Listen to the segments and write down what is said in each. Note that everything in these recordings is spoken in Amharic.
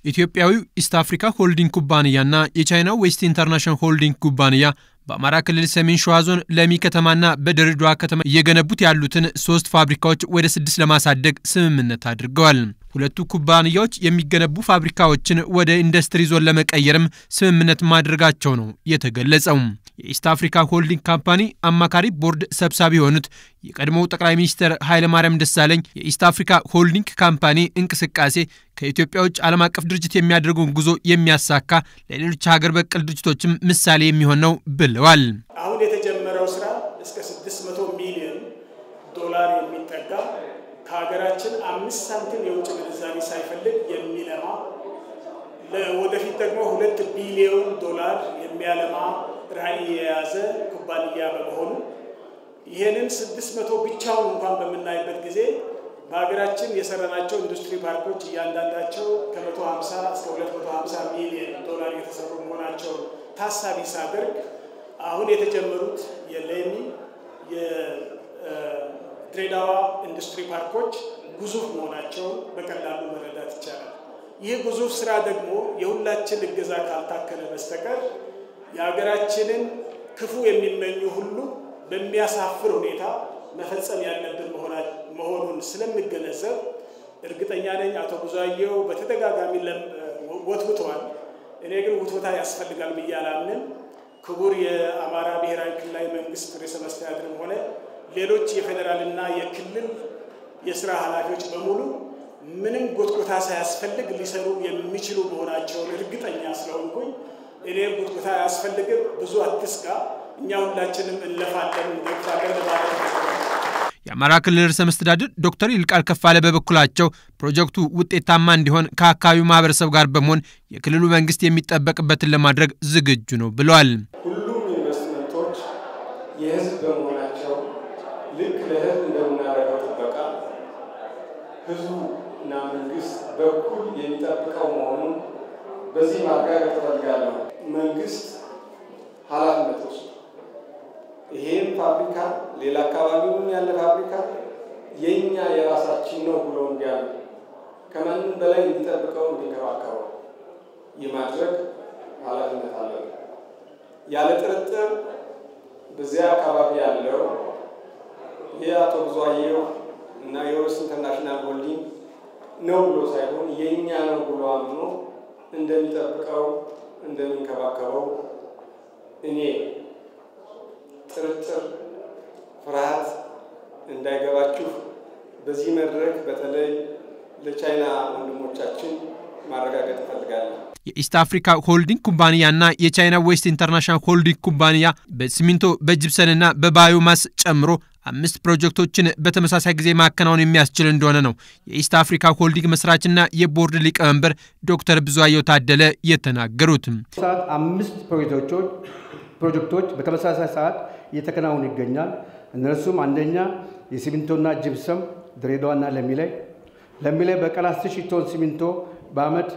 ኢትዮጵያዊው ኢስት አፍሪካ ሆልዲንግ ኩባንያና የቻይናው ዌስት ኢንተርናሽናል ሆልዲንግ ኩባንያ በአማራ ክልል ሰሜን ሸዋ ዞን ለሚ ከተማና በድሬዳዋ ከተማ እየገነቡት ያሉትን ሶስት ፋብሪካዎች ወደ ስድስት ለማሳደግ ስምምነት አድርገዋል። ሁለቱ ኩባንያዎች የሚገነቡ ፋብሪካዎችን ወደ ኢንዱስትሪ ዞን ለመቀየርም ስምምነት ማድረጋቸው ነው የተገለጸው። የኢስት አፍሪካ ሆልዲንግ ካምፓኒ አማካሪ ቦርድ ሰብሳቢ የሆኑት የቀድሞው ጠቅላይ ሚኒስትር ኃይለማርያም ደሳለኝ የኢስት አፍሪካ ሆልዲንግ ካምፓኒ እንቅስቃሴ ከኢትዮጵያ ውጭ ዓለም አቀፍ ድርጅት የሚያደርገውን ጉዞ የሚያሳካ ለሌሎች ሀገር በቀል ድርጅቶችም ምሳሌ የሚሆን ነው ብለዋል። አሁን የተጀመረው ስራ እስከ 600 ሚሊዮን ዶላር የሚጠጋ ከሀገራችን አምስት ሳንቲም የውጭ ምንዛሪ ሳይፈልግ የሚለማ ወደፊት ደግሞ ሁለት ቢሊዮን ዶላር የሚያለማ ራዕይ የያዘ ኩባንያ በመሆኑ ይህንን 600 ብቻውን እንኳን በምናይበት ጊዜ በሀገራችን የሰራናቸው ኢንዱስትሪ ፓርኮች እያንዳንዳቸው ከ150 እስከ 250 ሚሊዮን ዶላር የተሰሩ መሆናቸውን ታሳቢ ሳደርግ አሁን የተጀመሩት የሌሚ የድሬዳዋ ኢንዱስትሪ ፓርኮች ግዙፍ መሆናቸውን በቀላሉ መረዳት ይቻላል። ይህ ግዙፍ ስራ ደግሞ የሁላችን እገዛ ካልታከለ በስተቀር የሀገራችንን ክፉ የሚመኙ ሁሉ በሚያሳፍር ሁኔታ መፈጸም ያለብን መሆኑን ስለሚገነዘብ እርግጠኛ ነኝ አቶ ብዙአየሁ በተደጋጋሚ ወትውተዋል። እኔ ግን ውትወታ ያስፈልጋል ብዬ አላምንም። ክቡር የአማራ ብሔራዊ ክልላዊ መንግስት ርዕሰ መስተዳድርም ሆነ ሌሎች የፌዴራልና የክልል የስራ ኃላፊዎች በሙሉ ምንም ጎትጎታ ሳያስፈልግ ሊሰሩ የሚችሉ መሆናቸውን እርግጠኛ ስለሆንኩኝ እኔ ጎትጎታ አያስፈልግም፣ ብዙ አትስጋ፣ እኛ ሁላችንም እንለፋለን እንገፋለን ማለት ነው። የአማራ ክልል ርዕሰ መስተዳድር ዶክተር ይልቃል ከፋለ በበኩላቸው ፕሮጀክቱ ውጤታማ እንዲሆን ከአካባቢው ማህበረሰብ ጋር በመሆን የክልሉ መንግስት የሚጠበቅበትን ለማድረግ ዝግጁ ነው ብለዋል። ሁሉም ኢንቨስትመንቶች የህዝብ በመሆናቸው ልክ ለህዝብ እንደምናደርገው ጥበቃ ህዝቡ እና መንግስት በኩል የሚጠብቀው መሆኑን በዚህ ማረጋገጥ እፈልጋለሁ። መንግስት ኃላፊነት ወስዶ ይሄም ፋብሪካ ሌላ አካባቢውም ያለ ፋብሪካ የእኛ የራሳችን ነው ብሎ እንዲያሉ ከማንም በላይ እንዲጠብቀው እንዲንከባከበው የማድረግ ኃላፊነት አለው። ያለ ጥርጥር በዚያ አካባቢ ያለው የአቶ ብዙአየሁ እና የዌስት ኢንተርናሽናል ሆልዲንግ ነው ብሎ ሳይሆን የእኛ ነው ብሎ አምኖ እንደሚጠብቀው እንደሚንከባከበው እኔ ጥርጥር፣ ፍርሃት እንዳይገባችሁ በዚህ መድረክ በተለይ ለቻይና ወንድሞቻችን ማረጋገጥ እፈልጋለሁ። የኢስት አፍሪካ ሆልዲንግ ኩባንያና የቻይና ዌስት ኢንተርናሽናል ሆልዲንግ ኩባንያ በሲሚንቶ በጅብሰንና በባዮማስ ጨምሮ አምስት ፕሮጀክቶችን በተመሳሳይ ጊዜ ማከናወን የሚያስችል እንደሆነ ነው የኢስት አፍሪካ ሆልዲንግ መስራችና የቦርድ ሊቀመንበር ዶክተር ብዙአየሁ ታደለ የተናገሩት። ሰዓት አምስት ፕሮጀክቶች በተመሳሳይ ሰዓት እየተከናወኑ ይገኛል። እነርሱም አንደኛ የሲሚንቶና ጅብሰም ድሬዳዋና ለሚ ላይ ለሚ ላይ በቀን 10 ሺህ ቶን ሲሚንቶ በአመት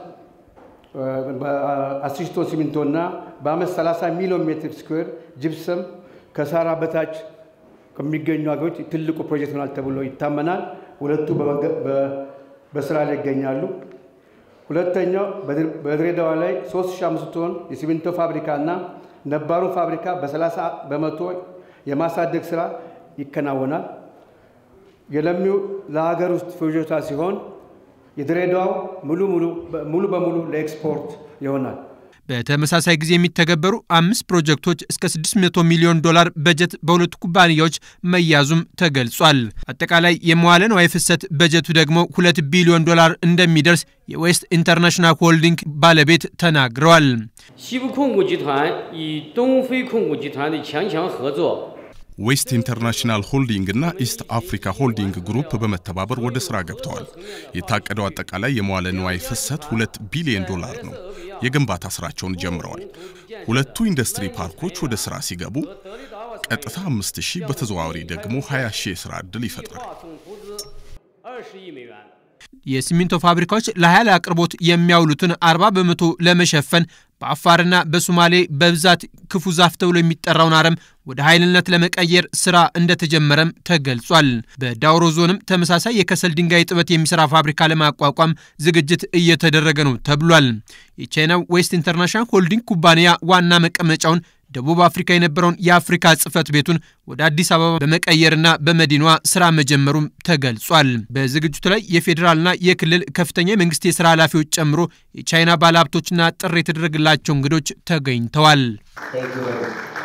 10 ሺህ ቶን ሲሚንቶና በአመት 30 ሚሊዮን ሜትር ስኩዌር ጅብሰም ከሳራ በታች ከሚገኙ ሀገሮች ትልቁ ፕሮጀክት ይሆናል ተብሎ ይታመናል። ሁለቱ በስራ ላይ ይገኛሉ። ሁለተኛው በድሬዳዋ ላይ 3500 ቶን የሲሚንቶ ፋብሪካ እና ነባሩ ፋብሪካ በ30 በመቶ የማሳደግ ስራ ይከናወናል። የለሚው ለሀገር ውስጥ ፍጆታ ሲሆን የድሬዳዋው ሙሉ በሙሉ ለኤክስፖርት ይሆናል። በተመሳሳይ ጊዜ የሚተገበሩ አምስት ፕሮጀክቶች እስከ 600 ሚሊዮን ዶላር በጀት በሁለቱ ኩባንያዎች መያዙም ተገልጿል። አጠቃላይ የመዋለ ንዋይ ፍሰት በጀቱ ደግሞ ሁለት ቢሊዮን ዶላር እንደሚደርስ የዌስት ኢንተርናሽናል ሆልዲንግ ባለቤት ተናግረዋል። 西部控股集团与东非控股集团的强强合作 ዌስት ኢንተርናሽናል ሆልዲንግ እና ኢስት አፍሪካ ሆልዲንግ ግሩፕ በመተባበር ወደ ስራ ገብተዋል። የታቀደው አጠቃላይ የመዋለ ንዋይ ፍሰት ሁለት ቢሊዮን ዶላር ነው። የግንባታ ስራቸውን ጀምረዋል። ሁለቱ ኢንዱስትሪ ፓርኮች ወደ ስራ ሲገቡ ቀጥታ አምስት ሺህ በተዘዋዋሪ ደግሞ 20 ሺህ የስራ ዕድል ይፈጥራል። 大总投资二十亿美元。 የሲሚንቶ ፋብሪካዎች ለኃይል አቅርቦት የሚያውሉትን 40 በመቶ ለመሸፈን በአፋርና በሶማሌ በብዛት ክፉ ዛፍ ተብሎ የሚጠራውን አረም ወደ ኃይልነት ለመቀየር ስራ እንደተጀመረም ተገልጿል። በዳውሮ ዞንም ተመሳሳይ የከሰል ድንጋይ ጥበት የሚሰራ ፋብሪካ ለማቋቋም ዝግጅት እየተደረገ ነው ተብሏል። የቻይናው ዌስት ኢንተርናሽናል ሆልዲንግ ኩባንያ ዋና መቀመጫውን ደቡብ አፍሪካ የነበረውን የአፍሪካ ጽህፈት ቤቱን ወደ አዲስ አበባ በመቀየርና በመዲናዋ ስራ መጀመሩም ተገልጿል። በዝግጅቱ ላይ የፌዴራልና የክልል ከፍተኛ የመንግስት የስራ ኃላፊዎች ጨምሮ የቻይና ባለሀብቶችና ጥሪ የተደረገላቸው እንግዶች ተገኝተዋል።